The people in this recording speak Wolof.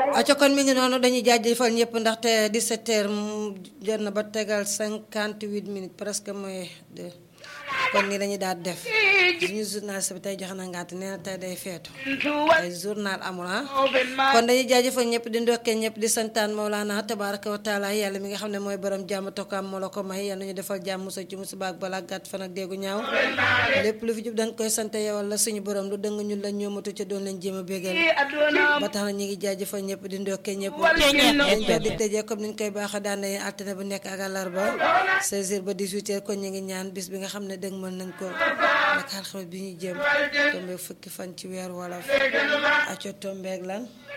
aco kon mi ngi noonu dañuy jaajëfal ñëpp ndaxte 17 heures jot na ba tegal 58 minutes presque mooy de kon nii dañuy daal def suñu journaliste bi tey joxe na ngànt nee na tey day feetu tey journal amul ah kon dañuy jaajëfal ñëpp di ndokkee ñëpp di santaan Mawlana tabaraka wa taala yàlla mi nga xam ne mooy borom jàmm tokkaam moo la ko may yàlla ñu defal jàmm musa ci musiba ak balaa gàtt fan ak déggu ñaaw lépp lu fi jub dañ koy sant yow la suñu borom lu dëng ñun la ñoomatu ca doon leen jéem a bégal ba tax na ñu ngi jaajëfal ñëpp di ndokkee ñëpp dañ ko dig tëjee comme niñ koy baaxa daan nañu altine bu nekk ak àllarba 16h ba 18h kon ñu ngi ñaan bis bi nga xam ne dëgg mën nañ ko nag alxames bi ñuy jëm tombeeg fukki fan ci weer wolof aco tombeeg lan